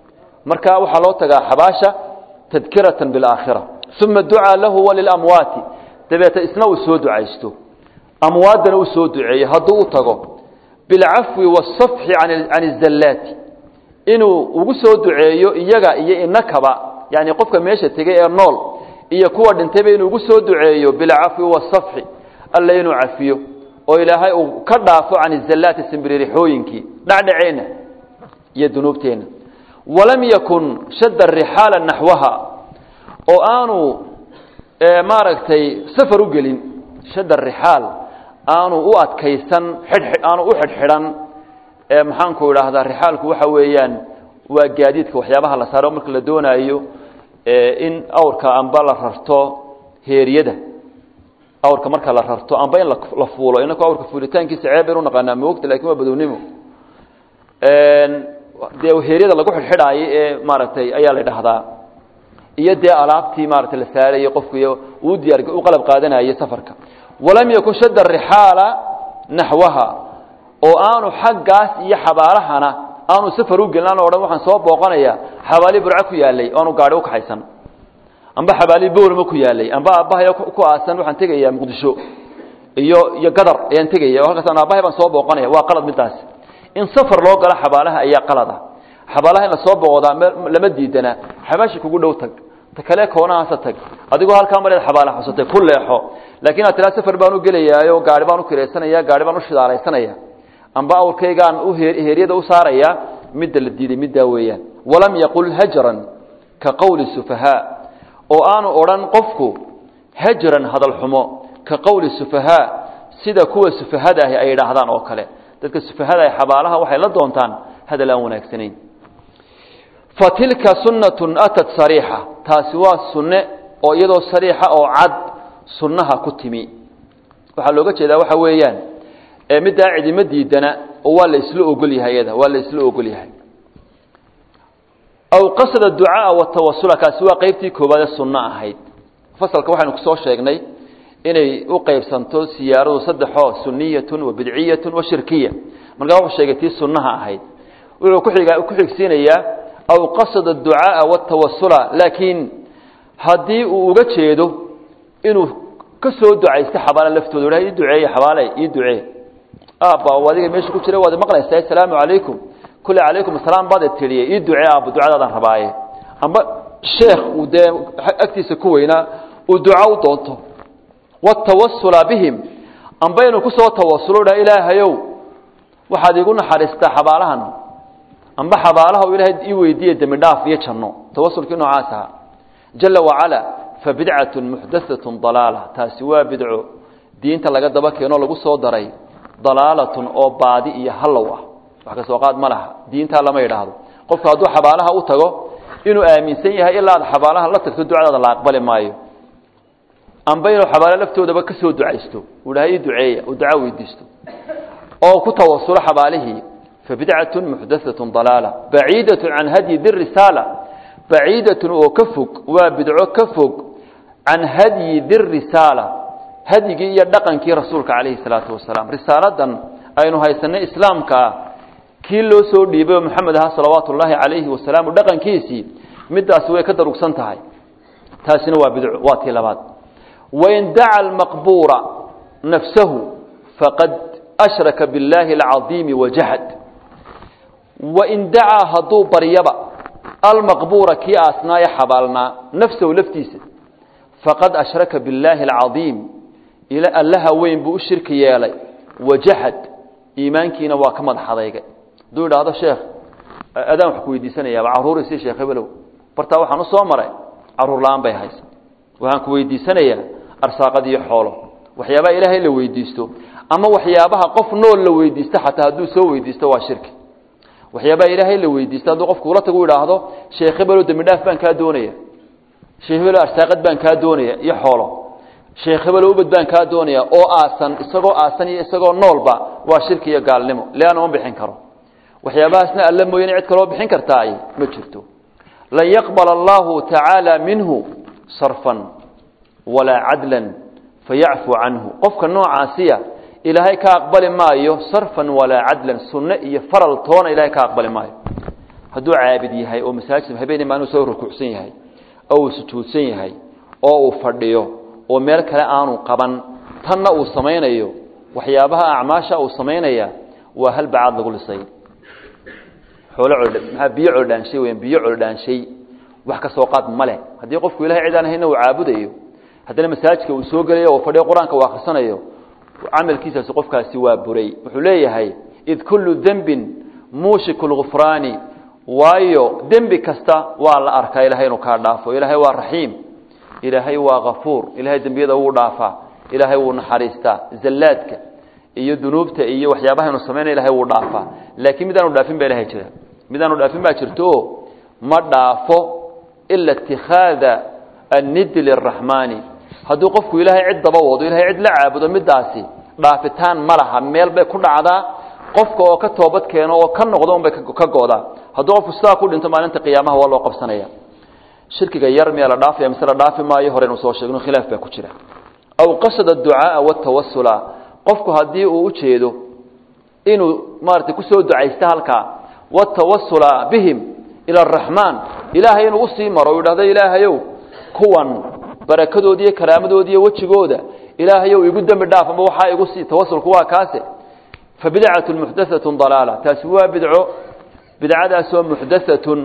marka waxaa loo tagaa xabaasha tadkiratan bilaakhira uma ducaa lahu walilamwaati dabeeta isna uu soo ducaysto amwaaddana u soo duceeyo hadduu u tago bilcafwi waasafxi can izallaati inuu ugu soo duceeyo iyaga iyo inakaba yani qofka meesha tegay ee nool iyo kuwa dhintayba inuu ugu soo duceeyo bilcafwi waasafxi alle inuu cafiyo oo ilaahay uu ka dhaafo can izallaati simbiririxooyinkii dhacdhaceenna iyo dunuubteenna walam yakun shadda rixaala naxwaha oo aanu maaragtay safar u gelin shadda rixaal aanu u adkaysan aanu u xidhxidhan maxaanku idhaahdaa rixaalku waxa weeyaan waa gaadiidka waxyaabaha la saaro marka la doonaayo in awrka amba la rarto heeriyada awrka marka la rarto amba in la fuulo inaku awrka fuulitaankiisa ceeb baynu naqaanaa moogta lakin waa badownimo dee heeryada lagu xidhxidhaayo ee maaragtay ayaa la dhahdaa iyo dee alaabtii maaragtay la saarayey qofku iyo uu diyaar u qalab qaadanayay safarka walam yakun shadda rixaala naxwaha oo aanu xaggaas iyo xabaalahana aanu safar u gelin aanu odhan waxaan soo booqanaya xabaali burco ku yaalay o aanu gaadhi ukaxaysan amba xabaali bowrama ku yaalay amba aabbahay ku aasan waxaan tegayaa muqdisho iyo iyo gadar ayaan tegaya o halkaas aabbahay baan soo booqanaya waa qalad midaas in safar loo galo xabaalaha ayaa qalada xabaalaha in lasoo booqdaa lama diidana xabaashi kugu dhow tag ta kale koonahaasa tag adigoo halkaa mareed xabaala xusatay ku leexo laakiin aad tiraa safar baan u gelayaayo gaari baan u kiraysanaya gaari baan u shidaalaysanaya amba awrkaygaan u heeryada u saaraya midda la diiday middaa weeyaan walam yaqul hajran ka qowli sufahaa oo aanu odhan qofku hajran hadal xumo ka qowli sufahaa sida kuwa sufahada ahi ay idhaahdaan oo kale dadka sufahada ah xabaalaha waxay la doontaan hadal aan wanaagsanayn fa tilka sunnatun atat sariixa taasi waa sunne oo iyadoo sariixa oo cad sunnaha ku timi waxaa looga jeedaa waxa weeyaan middaa cidima diidana oo waa la isla ogol yahay iyada waa la isla ogol yahay aw qasada ducaaa watawasula kaasi waa qeybtii koowaade sunno ahayd fasalka waxaynu kusoo sheegnay inay u qeybsanto siyaaradu saddexoo suniyatun wa bidciyatun wa shirkiya markaa wuxuu sheegay tii sunnaha ahayd wuxuu kuxiga ku xigsiinayaa aw qasada ducaaa watawasula laakiin haddii uu uga jeedo inuu ka soo ducaysto xabaala laftooda ha ii duceeye xabaale ii ducee aabba adiga meesha ku jira waad maqlaysaa asalaamu calaykum kule calaykum asalaam baad tiriye ii ducee aabbo ducadaadaan rabaaye amba sheekh uu dee agtiisa ku weynaa uu duca u doonto watawasula bihim amba inuu kusoo tawasulo dha ilaahayow waxaad iigu naxariistaa xabaalahan amba xabaalaha u ilaahay ii weydiiye dembi dhaaf iyo janno tawasulkii noocaas ahaa jala wacala fabidcatu muxdathatun dalaala taasi waa bidco diinta laga daba keenoo lagu soo daray dalaalatun oo baadi iyo hallow ah wax ka soo qaad ma laha diintaa lama yidhaahdo qofku hadduu xabaalaha u tago inuu aaminsan yahay ilaa aad xabaalaha la tagto ducadaada la aqbali maayo amba inuu xabaalo laftoodaba ka soo ducaysto uu dhaha ii duceeya uu duca weydiisto oo ku tawasulo xabaalihii fabidcatun muxdathatun dalaala baciidatun can hadyi dirisaala baciidatun oo ka fog waa bidco ka fog can hadyi dirisaala hadyigii iyo dhaqankii rasuulka calayhi salaatu wasalaam risaaladan aynu haysanay islaamka ah kii loo soo dhiibay oo maxamed ahaa salawaatu ullaahi calayhi wasalaam dhaqankiisii midaasi way ka darugsan tahay taasina waa bidco waa tii labaad wain daca almaqbuura nafsahu faqad ashraka biاllaahi alcadiimi wajahad wain dacaa hadduu baryaba almaqbuura kii aasnaaye xabaalnaa nafsahu laftiisa faqad ashraka biاllaahi alcadiim allaha weyn buu u shirki yeelay wajahad iimaankiina waa ka madax adeygay hadduu idhaahdo sheekh adaan wax ku weydiisanayaaba caruurisii sheekh hebelow bartaa waxaan u soo maray caruur la-aan bay haysa waxaan ku weydiisanayaa arsaaqad iyo xoolo waxyaabaha ilaahay la weydiisto ama waxyaabaha qof nool la weydiisto xataa hadduu soo weydiisto waa shirki waxyaabaha ilaahay la weydiisto hadduu qofku ula tagu idhaahdo sheekh hebelow dembi dhaaf baan kaa doonaya sheekh hebelow arsaaqad baan kaa doonaya iyo xoolo sheekh hebelow ubad baan kaa doonaya oo aasan isagoo aasan iyo isagoo noolba waa shirki iyo gaalnimo leanna ma bixin karo waxyaabahaasna alla mooyane cid kaloo bixin kartaay ma jirto lan yaqbala allahu tacaala minhu sarfan walaa cadlan fayacfu canhu qofka noocaasiya ilaahay ka aqbali maayo sarfan walaa cadlan sunne iyo faral toona ilahay ka aqbali maayo hadduu caabid yahay oo masaajid habeenii maalin soo rukuucsan yahay oo uu sujuudsan yahay oo uu fadhiyo oo meel kale aanu qaban tanna uu samaynayo waxyaabaha acmaasha uu samaynaya waa hal bacaad lagu lisay xoolo maa biyo coldhaanshay weyan biyo coldhaanshay wax ka soo qaad ma leh haddii qofku ilahay cid aan hayna uu caabudayo haddana masaajidka uu soo gelayo oo fadhiyo qur-aanka uu akhrisanayo camalkiisaasi qofkaasi waa buray wuxuu leeyahay id kullu dembin muushiku lgufraani waayo dembi kasta waa la arkaa ilahay inuu kaa dhaafo ilaahay waa raxiim ilaahay waa kafuur ilahay dembiyada wuu dhaafaa ilaahay wuu naxariistaa zallaadka iyo dunuubta iyo waxyaabahaynu samaynay ilahay wuu dhaafaa laakiin midaanu dhaafin baa ilahay jira midaanu dhaafin baa jirto ma dhaafo ila itikhaada annidi liraxmaani hadduu qofku ilaahay cid daba wado ilahay cid la caabudo midaasi dhaafitaan ma laha meel bay ku dhacdaa qofka oo ka toobad keeno oo ka noqdo unbay ka go'daa hadduu qofku sidaa ku dhinto maalinta qiyaamaha waa loo qabsanaya shirkiga yar miyaa la dhaafaya mise la dhaafi maayo horeynu soo sheegno khilaaf baa ku jira aw qasada aducaaa watawasula qofku haddii uu ujeedo inuu maaragtay kusoo ducaysta halkaa watawasula bihim ila araxmaan ilaahay inuu usii maro u yidhahdo ilaahayow kuwan barakadoodi iyo karaamadoodi iyo wejigooda ilaahayow igu dembi dhaaf amba waxaa igu sii tawasulku waa kaase fa bidcatun muxdathatun dalaala taasi waa bidco bidcadaasoo muxdathatun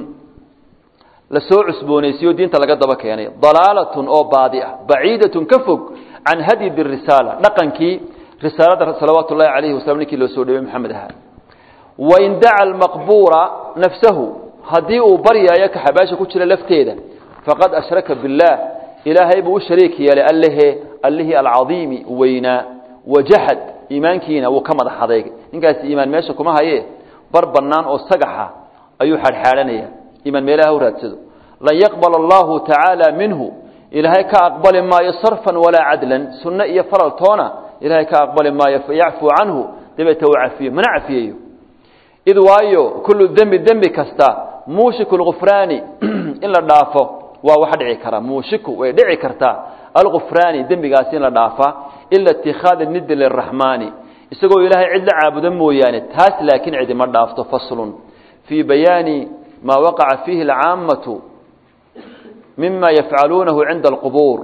la soo cusboonaysiyo diinta laga daba keenay dalaalatun oo baadi ah baciidatun ka fog can hadyi birisaala dhaqankii risaalada salawaatu ullahi calayhi wasalam ninkii loo soo dhawey maxamed ahaa wain daca almaqbuura nafsahu haddii uu baryaayo ka xabaasha ku jira lafteeda faqad ashraka billaah ilaahay buu u shariik yeelay allehe allihii alcadiimi weynaa wajaxad iimaankiina wuu ka madax adeegay ninkaasi iimaan meesha kuma haye bar bannaan oo sagaxa ayuu xadhxaadhanaya iimaan meelaha u raadsado lan yaqbala allahu tacaala minhu ilaahay ka aqbali maayo sarfan walaa cadlan sunno iyo faral toona ilaahay ka aqbali maayo fayacfuu canhu dabeeta uu cafiyo mana cafiyayo id waayo kullu dembi dembi kasta muushiku lgufraani in la dhaafo waa wax dhici kara muushiku way dhici kartaa algufraani dembigaasi in la dhaafaa ila itikhaada nidin liraxmaani isagoo ilaahay cid la caabudo mooyaane taas laakiin cidima dhaafto faslun fii bayaani maa waqaca fiihi alcaammatu mima yafcaluunahu cinda alqubuur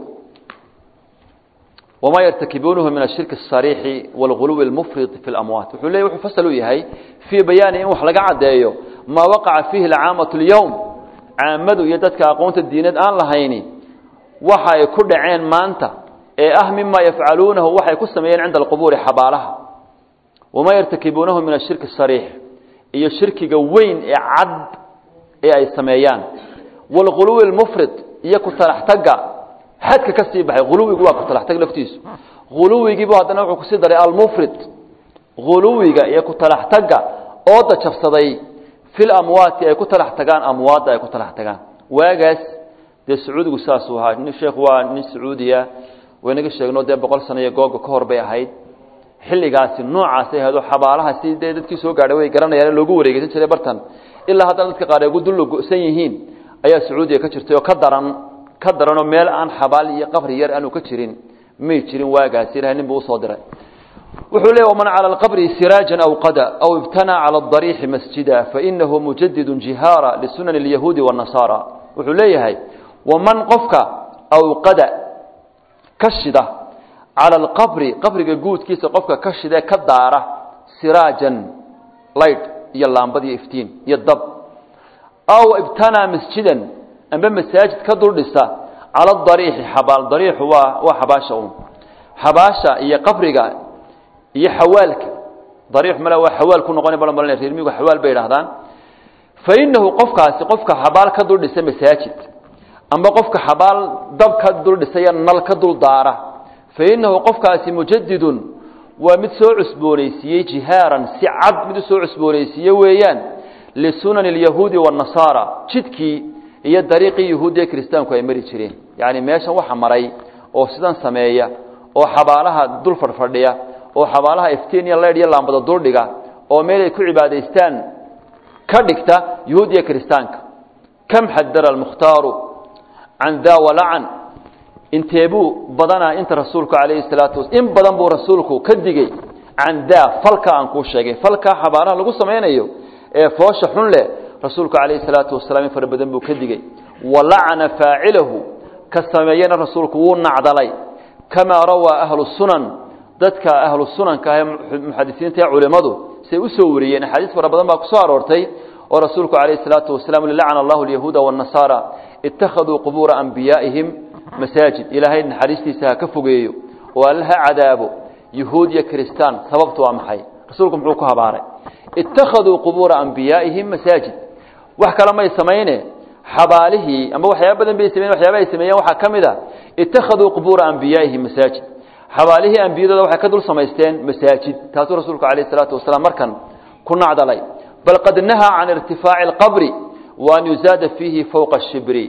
wma yartakibuunahu min ashirki الsariixi wاlguluwi اlmufrid fi اlamwaat wuxuu leey wuxuu fasal u yahay fii bayaani in wax laga caddeeyo maa waqaca fiihi alcaamatu اlyowm caamadu iyo dadka aqoonta diineed aan lahayni waxa ay ku dhaceen maanta ee ah mima yafcaluunahu waxay ku sameeyeen cinda alqubuuri xabaalaha wamaa yartakibuunahu min ashirki الsariix iyo shirkiga weyn ee cad ee ay sameeyaan wاlguluwi اlmufrid iyo ku talaxtaga xadka ka sii baxay uluwigu waa kutalaxtag laftiisu uluwigiibu haddana wuxuu kusii daray almufrid uluwiga iyo kutalaxtaga ooda jabsaday fil amwaati ay ku talax tagaan amwaadda ay ku talax tagaan waagaas dee sacuudigu saasuu ahaa nin sheekhu waa nin sacuudiya waynaga sheegno dee boqol sano iyo googa ka hor bay ahayd xilligaasi noocaasay ahayd oo xabaalaha si dee dadkii soo gaadhay way garanayaan loogu wareegeysan jiray bartan ilaa haddana dadka qaar ay ugu dullo go-san yihiin ayaa sacuudiya ka jirtay oo ka daran ka daranoo meel aan xabaal iyo qabri yar aanu ka jirin may jirin waagaasi ilahay nin buu usoo diray wuxuu leey waman cala alqabri siraajan aw qada aw ibtanaa cala adariixi masjida fainahu mujadidun jihaara lisunani alyahuudi waannasaara wuxuu leeyahay waman qofka awqada ka shida cala alqabri qabriga guudkiisa qofka ka shida ka daara siraajan laydh iyo laambad iyo iftiin iyo dab aw ibtanaa masjidan amba masaajid ka dul dhisa cala dariixi xabaal dariixu waa waa xabaasha un xabaasha iyo qabriga iyo xawaalka dariix male waa xawaal ku noqona bal malina reer miyigu xawaal bay idhahdaan fa innahu qofkaasi qofka xabaal ka dul dhisa masaajid amba qofka xabaal dab ka dul dhisaya nal ka dul daara fa innahu qofkaasi mujadidun waa mid soo cusboonaysiiyey jihaaran si cad mid u soo cusboonaysiiye weeyaan lisunani alyahuudi waannasaara jidkii iyo dariiqii yahuudiya kiristaanku ay mari jireen yacni meeshan waxa maray oo sidan sameeya oo xabaalaha dul fadhfadhiya oo xabaalaha iftiin iyo leydh iyo laambada duldhiga oo meel ay ku cibaadaystaan ka dhigta yahuud iyo kiristaanka kam xadara almukhtaaru can daa walacan inteebuu badanaa inta rasuulku calayhi salaatu was in badan buu rasuulku ka digey can daa falka aan kuu sheegay falkaa xabaalaha lagu samaynayo ee foosha xun leh rasuulku calayhi salaatu wasalaam in fara badan buu ka digey walacana faacilahu ka sameeyena rasuulku wuu nacdalay kamaa rawaa ahlu sunan dadka ahlu sunanka ah ee muxadisiinta ee culimmadu say u soo wariyeen axaadiis fara badan baa ku soo aroortay oo rasuulku calayhi salaatu wasalaam lacana allahu alyahuuda waannasaara ittakhaduu qubuura anbiyaa'ihim masaajid ilaahay naxariistiisa ha ka fogeeyo oo alle ha cadaabo yahuud iyo kiristaan sababtu waa maxay rasuulku muxuu ku habaaray ittakhaduu qubuura anbiyaa'ihim masaajid wax kale may samayne xabaalihii amba waxyaaba badan bay sameyen waxyaaba ay sameeyeen waxaa ka mid a ittakhaduu qubuura anbiyaa'ihim masaajid xabaalihii ambiyadooda waxay ka dul samaysteen masaajid taasuu rasuulku calayh salaatu wasalaam markan ku nacdalay bal qad nahaa can irtifaaci alqabri wa an yuzaada fiihi fowqa ashibri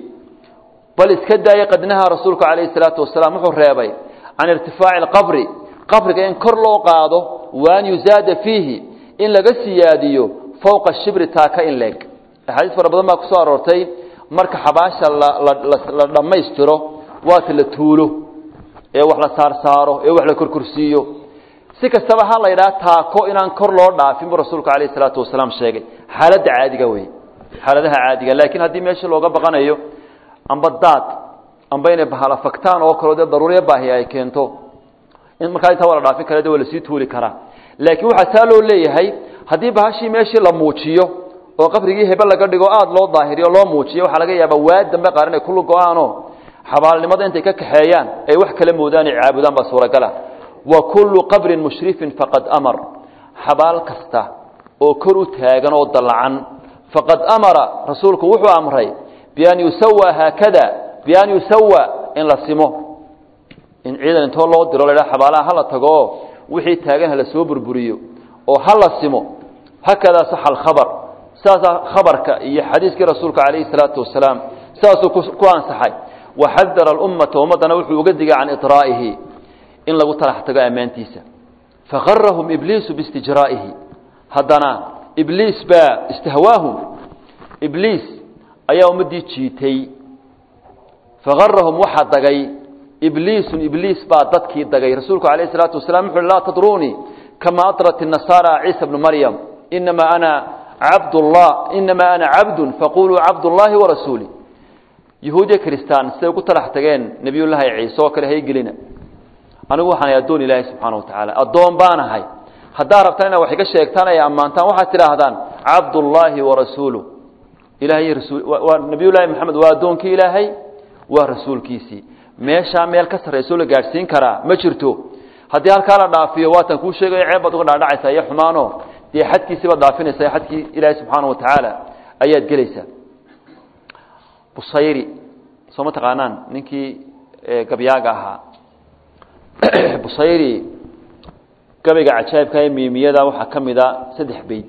bal iska daaya qad nahaa rasuulku calayhi salaatu wasalaam wuxuu reebay can irtifaaci alqabri qabriga in kor loo qaado wa an yuzaada fiihi in laga siyaadiyo fowqa shibri taaka in leeg axaadiis fara badan baa ku soo aroortay marka xabaasha la dhammaystiro waata la tuulo ee wax la saarsaaro ee wax la korkorsiiyo si kastaba ha la yidhaha taako inaan kor loo dhaafin buu rasuulku calayhi salaatu wasalaam sheegay xaaladda caadiga wey xaaladaha caadiga laakiin haddii meesha looga baqanayo amba daad amba inay bahala fagtaan oo kaleo dee daruuriya baahi ay keento in markaa intaa waa la dhaafin kara de waa lasii tuuli karaa laakiin waxaa taa loo leeyahay haddii bahashii meeshii la muujiyo oo qabrigii hebe laga dhigo aada loo daahiriyo loo muujiyo waxaa laga yaabaa waa dambe qaar inay kulu go-aanoo xabaalnimada intay ka kaxeeyaan ay wax kala moodaan ay caabudaan baa suuragala wa kullu qabrin mushrifin faqad amar xabaal kasta oo kor u taagan oo dallacan faqad amara rasuulku wuxuu amray bian yusawa haakada bian yusawa in la simo in ciidan intoo loo diro la xabaalaha hala tago wixii taagan hala soo burburiyo oo hala simo hakadaa saxa alkhabar saasaa khabarka iyo xadiiskii rasuulka calayhi salaatu wasalaam saasuu ku ansaxay waxadara alummata ummaddana wuxuu uga digay can iطraa'ihi in lagu talax tago ammaantiisa fagarahum ibliisu biistijraa'ihi haddana ibliis baa istahwaahum ibliis ayaa ummaddii jiitay fagarahum waxaa dagay ibliisun ibliis baa dadkii dagay rasuulku alayh salaatu wasalam wuxu uhi laa tadruunii kama atrat الnasaara ciisa bnu maryam inamaa ana cabdullah inamaa ana cabdun faquluu cabdullaahi warasuuli yahuudiya kristaan siday ugu talax tageen nebiyullaahi ciise oo kale haygelina anigu waxaan ahay addoon ilaahay subxaana wa tacaala addoon baan ahay haddaa rabtaan inaad wax iga sheegtaan ay ammaantaan waxaad tidhaahdaan cabdullaahi warasuulu ilahay rasul waa nebiyullaahi maxamed waa addoonkii ilaahay waa rasuulkiisii meeshaa meel ka sarraysoo la gaadhsiin karaa ma jirto haddii halkaa la dhaafiyo waatan kuu sheegayo ceeb baad uga dhaadhacaysaa iyo xumaano dee xadkiisii baad dhaafinaysaa xadkii ilaahay subxaana wa tacaala ayaad gelaysaa busayri soo ma taqaanaan ninkii gabyaaga ahaa busayri gabayga cajaa'ibka ee miimiyada waxaa ka mid a saddex beyd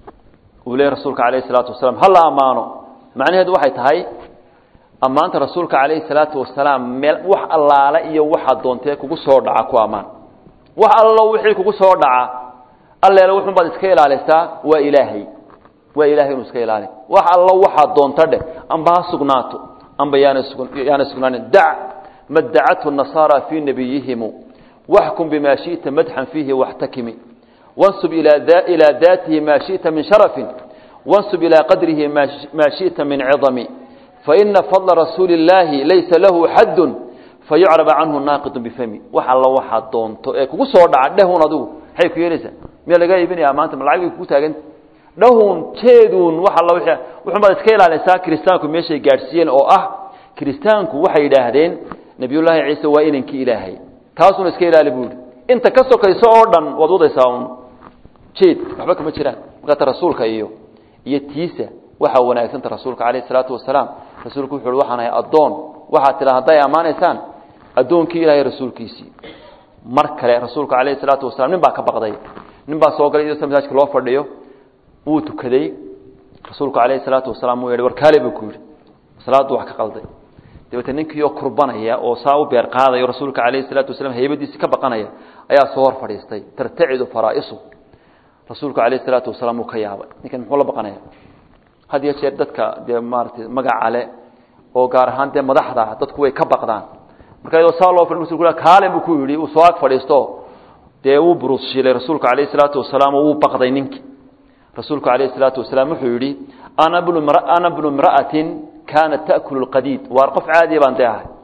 uu leeyahy rasuulka calayhi isalaatu wasalaam ha la ammaano macnaheedu waxay tahay ammaanta rasuulka calayhi salaatu wasalaam meel wax allaale iyo waxaad doontee kugu soo dhaca ku ammaan wax allo wixii kugu soo dhaca alleele wuxun baad iska ilaalisaa waa ilaahay waa ilahay inuu iska ilaali wax allo waxaad doonta dheh amba ha sugnaato amba yaana yaana sugnaanin dac madacathu nasaara fii nabiyihimu waxkum bima shiئta madxan fiihi waxtakimi wansub ilaa daatihi ma shiئta min sharafin wansub ilaa qadrihi ma shiئta min cidami faina fadla rasuuli اllaahi laysa lahu xaddu fayucrab canhu naaqidu bifami wax allo waxaad doonto ee kugu soo dhaca dhehun adigu maxay ku yeelaysaa miyaa laga iibinaya maanta ma lacag bay kugu taaganta dhahun jeedun wax alla wuxun baad iska ilaalaysaa kiristaanku meeshay gaadhsiiyeen oo ah kiristaanku waxay yidhaahdeen nebiyullaahi ciise waa inankii ilaahay taasuna iska ilaali buu yihi inta ka sokayso oo dhan waad wadaysaa un jeed waxba kama jiraan markaata rasuulka iyo iyo tiisa waxaa wanaagsanta rasuulka calayh isalaatu wasalaam rasuulku wuxu uhi waxaan ahay addoon waxaad tidhaa hadday ammaanaysaan addoonkii ilaahay rasuulkiisii mar kale rasuulka calayhi salaatu wasalam nin baa ka baqday nin baa soo galay iyadoo masaajka loo fadhiyo wuu tukaday rasuulku calayhi salaatu wasalaam wuu yihi warkaale buu ku yidhi salaaddu wax ka qalday dabeete ninkiioo kurbanaya oo saa u beer qaadayo rasuulka calayhi salaatu wasalam haybadiisi ka baqanaya ayaa soo hor fadhiistay tartacidu faraa'isu rasuulku calayhi salaatu wasalaam wuu ka yaabay ninkan muxuu la baqanaya had iyo jeer dadka dee maaratay magaca le oo gaar ahaan dee madaxda dadku way ka baqdaan marka iyadoo saa loo fadhi rasulku kaale buu ku yidhi uu soo ag fadhiisto dee wuu buruusshiilay rasuulka calayhi salaatu wasalaam oo wuu baqday ninkii rasuulku calayhi salaatu wasalaam wuxuu yidhi ana bnu ana bnu imra'atin kaanat ta'kulu lqadiid waar qof caadiya baan dee ahay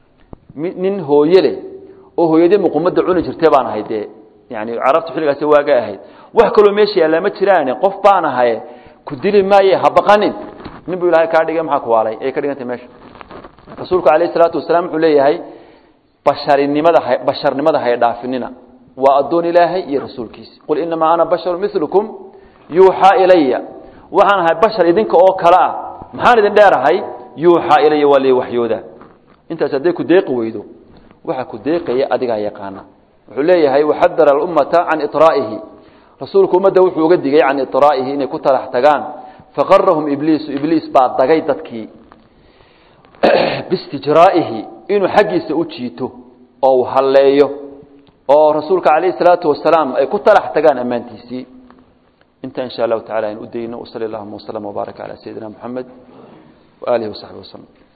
nin hooye leh oo hooyadii muqumadda cuni jirtay baan ahay dee yani carabtu xilligaasi waaga ahayd wax kaloo meesha yaallaa ma jiraane qof baan ahaye ku dili maaye ha baqanin nin buu ilahay kaa dhigay maxaa kuwaalay ay ka dhigantay meesha rasuulku calayhi salaatu wasalaam wuxuu leeyahay basharinimada ha basharnimada hay dhaafinina waa addoon ilaahay iyo rasuulkiisi qul inamaa ana basharu milukum yuuxaa ilaya waxaan ahay bashar idinka oo kale ah maxaan idin dheerahay yuuxaa ilaya waa lii waxyooda intaas hadday ku deeqi weydo waxa ku deeqaya adigaa yaqaana wuxuu leeyahay waxadara alummata can iطraa'ihi rasuulku ummadda wuxuu uga digay can iطraa'ihi inay ku talax tagaan faqarahum ibliisu ibliis baa dagay dadkii biistijraa'ihi inuu xaggiisa u jiito oo uu halleeyo oo rasuulka calayhi salaatu wasalaam ay ku talax tagaan ammaantiisii inta in sha allahu tacala aynu u dayno wsali allahuma waslama wbaaraka calaa sayidina moxamed waaalihi wasaxbi waslm